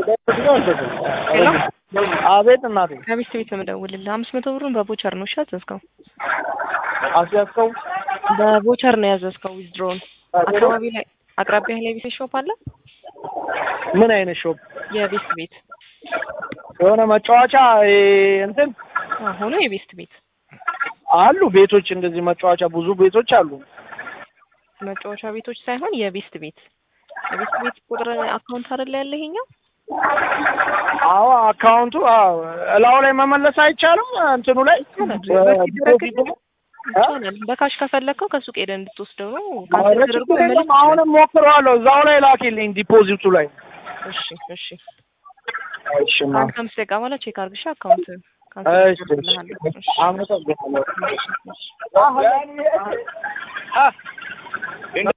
ሄሎ አቤት እናቴ ከሚስት ቤት ነው የምደውልልህ። አምስት መቶ ብሩን በቦቸር ነው እሺ ያዘዝከው? አስያዝከው በቦቸር ነው ያዘዝከው። ዊዝድሮውን አካባቢ ላይ አቅራቢያ ላይ ቤት ሾፕ አለ? ምን አይነት ሾፕ የቤስት ቤት የሆነ መጫወቻ ይሄ እንትን ሆኖ የቤስት ቤት አሉ ቤቶች እንደዚህ መጫወቻ ብዙ ቤቶች አሉ መጫወቻ ቤቶች ሳይሆን የቤስት ቤት የቤስት ቤት ቁጥር አካውንት አይደለ ያለ ይሄኛው? አዎ አካውንቱ አዎ እላው ላይ መመለስ አይቻልም እንትኑ ላይ ዲፖዚቱ ላይ? ይቻላል። በካሽ ከፈለግከው ከሱቅ ሄደህ እንድትወስደው ነው። ካንሰል ኧረ ተደርጎ ችግር መመለስ የለም አሁንም ሞክረዋለሁ እዛው ላይ ላኪልኝ ዲፖዚቱ ላይ እሺ እሺ። እሺ ማ ከአንድ ከአምስት ደቂቃ በኋላ ቼክ አድርግሽ አካውንት እሺ ካንሰል እሺ አመሰግናለሁ እሺ እሺ። አ